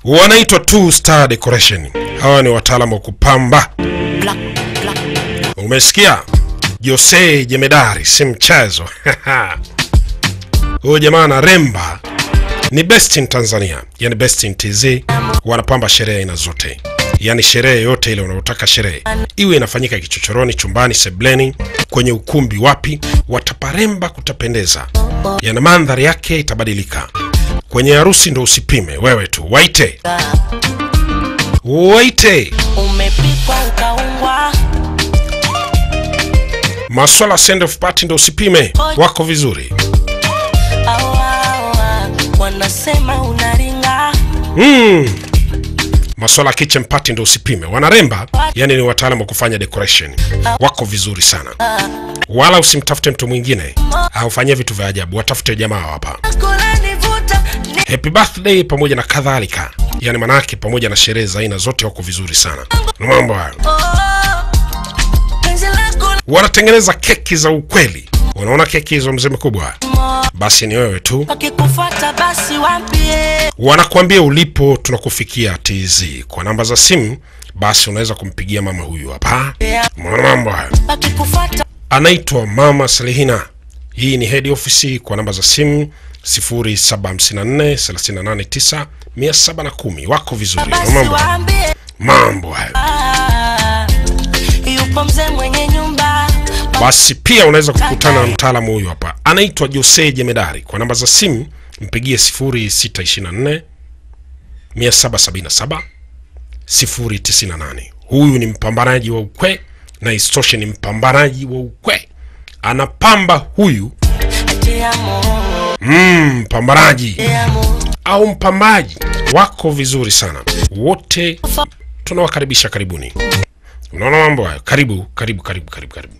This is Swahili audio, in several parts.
wanaitwa Two Star Decoration. Hawa ni wataalamu wa kupamba. Umesikia? Jose Jemedari si mchezo. Huyu jamaa na remba ni best in Tanzania, yani best in TZ. Wanapamba sherehe aina zote, yani sherehe yote ile unaotaka sherehe iwe inafanyika kichochoroni, chumbani, sebleni, kwenye ukumbi, wapi, wataparemba kutapendeza, yani mandhari yake itabadilika. Kwenye harusi ndo usipime wewe tu, waite waite. umepikwa ukaungwa Maswala send off party ndo usipime, wako vizuri. awa wanasema unaringa Mm. Maswala ya kitchen party ndo usipime, wanaremba yani ni wataalamu wa kufanya decoration, wako vizuri sana. Wala usimtafute mtu mwingine aufanyie vitu vya ajabu, watafute jamaa hapa. kulanivuta ni Happy birthday pamoja na kadhalika, yani manake pamoja na sherehe za aina zote wako vizuri sana. Na mambo hayo, oh, penzi lako wanatengeneza keki za ukweli. Unaona keki hizo mzee mkubwa, basi ni wewe tu wakikufuata basi waambie wanakuambia ulipo, tunakufikia TZ kwa namba za simu. Basi unaweza kumpigia mama huyu hapa. Mwana mambo hayo, wakikufuata anaitwa Mama Salihina. Hii ni head office kwa namba za simu 0754 389 710. Wako vizuri. Mwana basi mambo hayo. waambie mambo hayo. ah, yupo mzee mwenye nyumba Basi pia unaweza kukutana na mtaalamu huyu hapa, anaitwa Jose Jemedari. Kwa namba za simu mpigie 0624 777 098. Huyu ni mpambanaji wa ukwe na isitoshe ni mpambanaji wa ukwe, anapamba huyu te amo mm, mpambanaji te amo au mpambaji wako vizuri sana wote, tunawakaribisha karibuni. Unaona mambo hayo, karibu karibu karibu karibu karibu.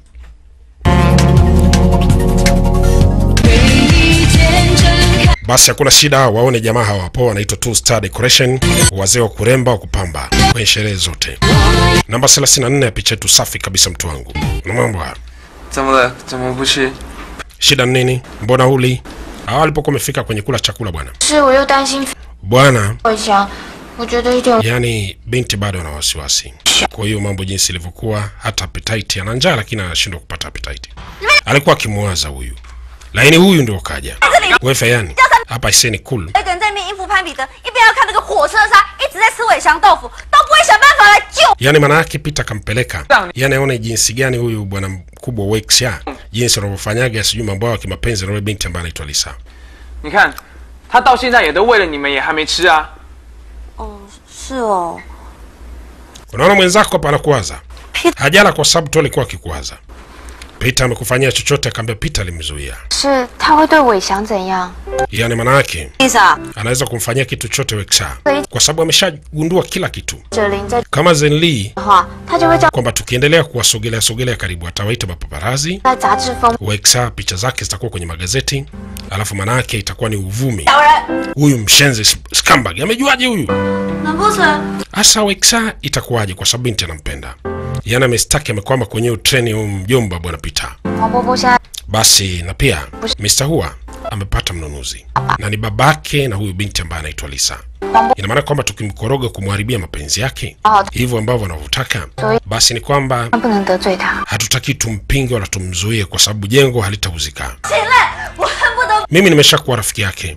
Basi hakuna shida, waone jamaa hawa hapo, wanaitwa Two Star Decoration, wazee wa kuremba wa kupamba kwenye sherehe zote. Namba 34 ya picha yetu safi kabisa, mtu wangu. Na mambo haya, 怎么了？怎么不吃？ shida ni nini? Mbona huli? Hawa walipokuwa wamefika kwenye kula chakula bwana 是我又担心 bwana, 我想，我觉得一点 yani binti bado ana wasiwasi. Kwa hiyo mambo jinsi ilivyokuwa, hata appetite ana njaa, lakini anashindwa kupata appetite. Alikuwa akimwaza huyu, lakini huyu ndio kaja. Wewe Fayani, hapa iseni cool 一个人在那边应付攀比的，一边要看那个火车杀，一直在吃尾香豆腐，都不会想办法来救。 Yaani maana yake Peter kampeleka, yaani aone jinsi gani huyu bwana mkubwa Wexia, jinsi anavyofanyaga sijui mambo yao ya kimapenzi na yule binti ambaye anaitwa Lisa. 你看，他到现在也都为了你们，也还没吃啊。 是哦， Unaona mwenzako hapa anakuwaza, hajala kwa sababu tu alikuwa akikuwaza. Peter amekufanyia chochote? Akaambia Peter alimzuia. 是他会对伟翔怎样？ Yaani maana yake 丽莎， anaweza kumfanyia kitu chochote Wexia kwa sababu ameshagundua kila kitu, 哲林在 kama Zenli 的话，他就会叫 kwamba tukiendelea kuwasogelea sogelea karibu atawaita mapaparazi 在杂志封 Wexa picha zake zitakuwa kwenye magazeti, alafu manake itakuwa ni uvumi. 两人， Huyu mshenzi s- scumbag amejuaje huyu? 难不成 Hasa Wexa itakuwaje? Kwa sababu binti anampenda, yaani amestaki, amekwama kwenye hiyo treni huyu mjomba bwana Peter. 黄伯伯现在 Basi na pia Mr. Hua amepata mnunuzi na ni babake na huyu binti ambaye anaitwa Lisa. Ina maana kwamba tukimkoroga kumharibia mapenzi yake hivyo ambavyo anavyotaka, basi ni kwamba 不能得罪他。 hatutaki tumpinge wala tumzuie, kwa sababu jengo halitauzika. 现在我恨不得 mimi nimeshakuwa rafiki yake.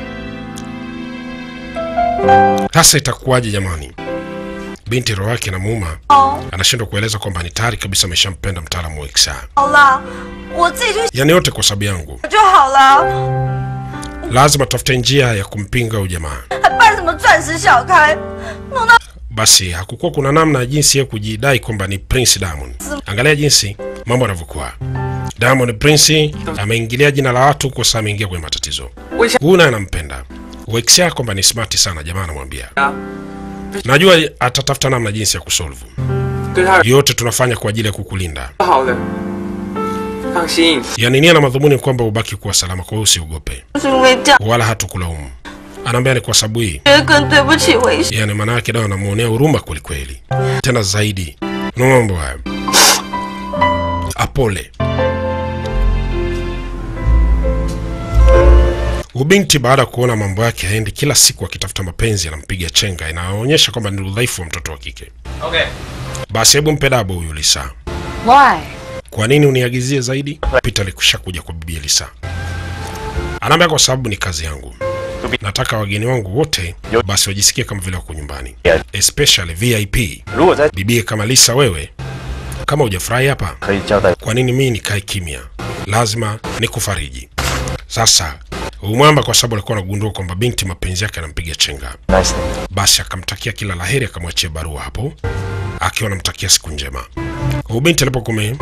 Sasa itakuwaje jamani? Binti roho yake na muuma anashindwa kueleza kwamba ni tayari kabisa ameshampenda mtaalamu wa XR. 好了，我自己去 Yaani yote kwa sababu yangu, 就好了， lazima tafute njia ya kumpinga huyu jamaa. 还办什么钻石小开，弄到 Basi hakukuwa kuna namna ya jinsi ya kujidai kwamba ni Prince Diamond. Angalia jinsi mambo yanavyokuwa. Diamond Prince ameingilia jina la watu kwa sababu ameingia kwenye matatizo. 我想 Huyu naye anampenda. Wexia kwamba ni smart sana, jamaa anamwambia. 啊， Najua atatafuta namna jinsi ya kusolve. 对他 Yote tunafanya kwa ajili ya kukulinda. 好的，放心。 Yaani nia na madhumuni kwamba ubaki kuwa salama, kwa hiyo usiogope 是因为这样， wala hatukulaumu. Anaambia ni kwa sababu hii, 觉得更对不起维 yaani maana yake dawa anamuonea huruma kweli kweli, tena zaidi. Na mambo haya apole. Ubinti baada ya kuona mambo yake haendi, kila siku akitafuta mapenzi anampiga chenga, inaonyesha kwamba ni udhaifu wa mtoto wa kike. OK， Basi hebu mpe dabo huyu Lisa. Why? Kwa nini uniagizie zaidi? Peter alikusha kuja kwa bibi Lisa, anaambia kwa sababu ni kazi yangu, nataka wageni wangu wote basi wajisikie kama vile wako nyumbani, especially VIP. 如果在 Bibie kama Lisa, wewe kama hujafurahi hapa, 可以交代 kwa nini mimi nikae kimya? Lazima nikufariji. Sasa umwamba, kwa sababu alikuwa anagundua kwamba binti mapenzi yake anampiga chenga, ，nice。 basi akamtakia kila laheri, akamwachia barua hapo akiwa anamtakia siku njema. Huyu binti alipokume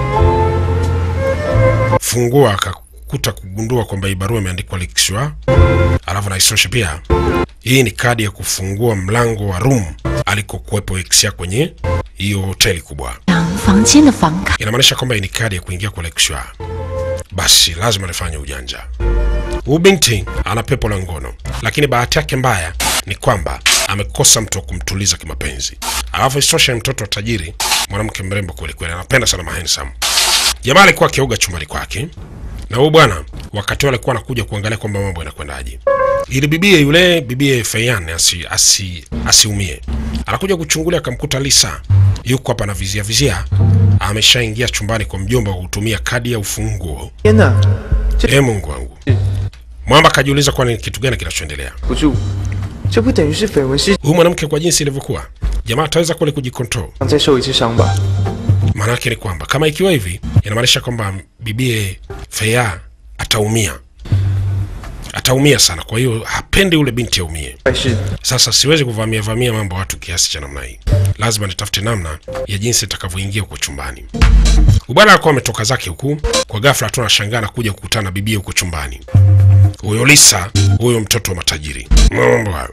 fungua akakuta kugundua kwamba hii barua imeandikwa Lixua, alafu na isoshe pia hii ni kadi ya kufungua mlango wa room alikokuwepo ex ya kwenye hiyo hoteli kubwa. 房间的房卡。 Inamaanisha kwamba hii ni kadi ya kuingia kwa Lexua. Basi lazima nifanye ujanja. Huyu binti ana pepo la ngono, lakini bahati yake mbaya ni kwamba amekosa mtu wa kumtuliza kimapenzi. Alafu isitoshe ni mtoto wa tajiri, mwanamke mrembo kweli kweli, anapenda sana mahandsome. Jamaa alikuwa akioga chumbani kwake, na huyu bwana wakati wale alikuwa anakuja kuangalia kwamba mambo yanakwendaje, ili bibie yule bibie Feyan asi, asi, asiumie. Anakuja kuchungulia, akamkuta Lisa yuko hapa na vizia vizia, ameshaingia chumbani kwa mjomba kwa kutumia kadi ya ufunguo. 天哪， E Mungu wangu! Mwamba akajiuliza kwani ni kitu gani kinachoendelea. 不住，这不等于是绯闻事 Huyu mwanamke kwa jinsi ilivyokuwa, jamaa ataweza kweli kujikontrol? 上再受一次伤吧？ Maana yake ni kwamba kama ikiwa hivi, inamaanisha kwamba bibie Feya ataumia, ataumia sana. Kwa hiyo hapendi ule binti aumie. 还是 Sasa siwezi kuvamia vamia mambo ya watu kiasi cha namna hii, lazima nitafute namna ya jinsi itakavyoingia huko chumbani. Ubwana alikuwa ametoka zake huku, kwa ghafla tu anashangaa na kuja kukutana na bibie huko chumbani. Huyo Lisa, huyo mtoto wa matajiri, mambo hayo.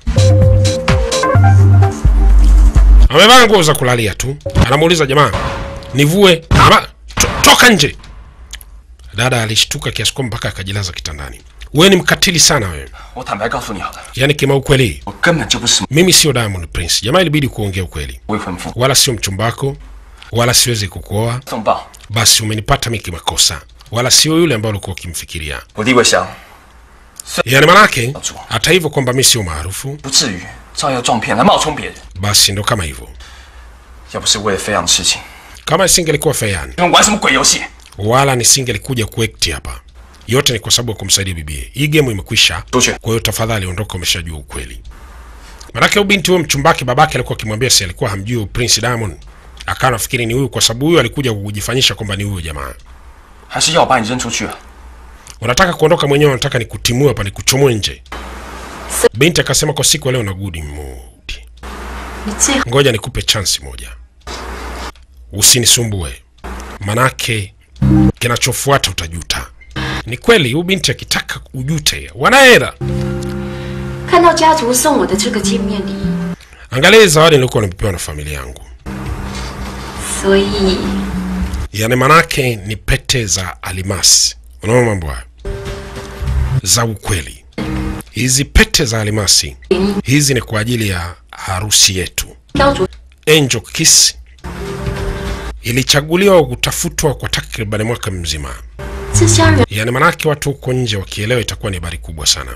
Amevaa nguo za kulalia tu, anamuuliza jamaa, nivue ama to, toka nje. Dada alishtuka kiasi kwamba mpaka akajilaza kitandani. Wewe ni mkatili sana wewe, 我坦白告诉你好了， yaani kima ukweli 我根本就不是 mimi sio Diamond Prince. Jamaa ilibidi kuongea ukweli, 未婚夫。 wala sio mchumba wako, wala siwezi kukuoa. 送报， Basi umenipata mimi kimakosa, wala sio yule ambaye ulikuwa ukimfikiria. 我地位小， Yani manake hata hivyo kwamba mimi sio maarufu, 不至于照耀撞骗来冒充别人。 basi ndo kama hivyo. 要不是为了飞扬的事情， Kama isingelikuwa Feyani 你们玩什么鬼游戏？ wala nisingelikuja kuekti hapa, yote ni kwa sababu ya kumsaidia bibie. Hii game imekwisha, Tosha. kwa hiyo tafadhali ondoka, umeshajua ukweli. Manake huyu binti huyo mchumbake babake alikuwa akimwambia si alikuwa hamjui huyu Prince Diamond, akawa nafikiri ni huyu, kwa sababu huyu alikuja kujifanyisha kwamba ni huyo jamaa. 还是要我把你扔出去啊？ unataka kuondoka mwenyewe, unataka nikutimue hapa nikuchomoe nje. Binti akasema kwa siku ya leo na good mood, ngoja nikupe chansi moja, usinisumbue, manake kinachofuata utajuta. Ni kweli huyu binti akitaka ujute, wanahera. 看到家族送我的这个见面礼， Angalia zawadi nilikuwa nimepewa na familia yangu, 所以 yani manake ni pete za alimasi. Unaona mambo hayo za ukweli. Hizi pete za alimasi hizi ni kwa ajili ya harusi yetu. 雕琢 Angel Kiss ilichaguliwa kutafutwa kwa takriban mwaka mzima, 这家人 yaani manake watu huko nje wakielewa itakuwa ni habari kubwa sana.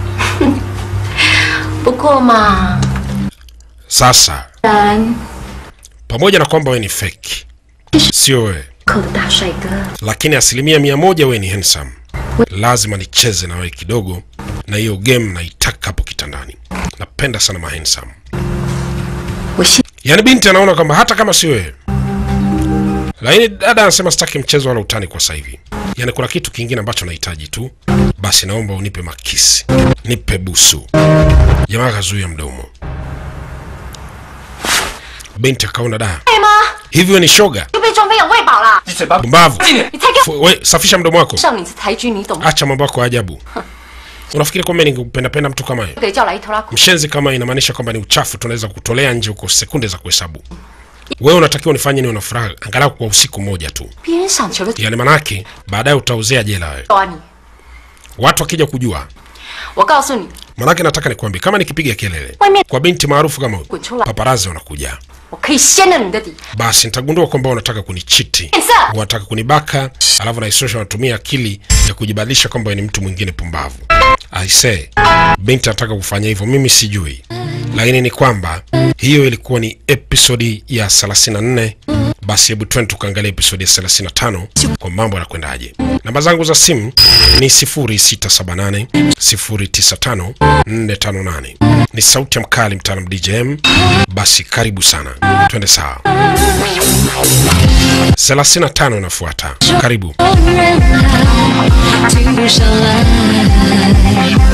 不过嘛， Sasa 然 pamoja na kwamba we ni fake, sio wewe, 口的大帅哥， lakini asilimia mia moja we ni handsome. Lazima nicheze na wewe kidogo, na hiyo game naitaka hapo kitandani. Napenda sana ma handsome. 我现 Yaani binti anaona kwamba hata kama si wewe, lakini dada anasema sitaki mchezo wala utani kwa sasa hivi. Yaani kuna kitu kingine ambacho nahitaji tu, basi naomba unipe makisi, nipe busu. Jamaa akazuia mdomo. Binti akaona da, 对吗？ hivi wewe ni shoga 又被装飞养喂饱了。 你嘴巴 pumbavu? 进点。 你才给我 Fu- We, safisha mdomo wako, 上你是台军，你懂吗？ acha mambo yako ya ajabu. Unafikiri kwamba ningependapenda mtu kama yeye? 给叫来一头拉苦， Mshenzi kama inamaanisha kwamba ni uchafu, tunaweza kutolea nje huko sekunde za kuhesabu. Wewe unatakiwa unifanye niwe na furaha angalau kwa usiku mmoja tu. 别人赏球的 yani manake baadaye utauzea jela wewe. 啊你！ Watu wakija kujua, 我告诉你， manake nataka nikwambie, kama nikipiga kelele 外面 kwa binti maarufu kama huyu, 滚出来， paparazi wanakuja, 我可以掀了你的底。 basi nitagundua kwamba unataka kunichiti, 变色， wanataka kunibaka, alafu na isosha wanatumia akili ya kujibadilisha kwamba wewe ni mtu mwingine pumbavu. aise binti anataka kufanya hivyo mimi sijui lakini ni kwamba hiyo ilikuwa ni episodi ya 34 basi hebu twende tukaangalia episodi ya 35 kwa mambo yanakwendaje namba zangu za simu ni 0678 095 458 ni sauti ya mkali mtaalam djm basi karibu sana twende sawa 35 inafuata karibu 聚上来。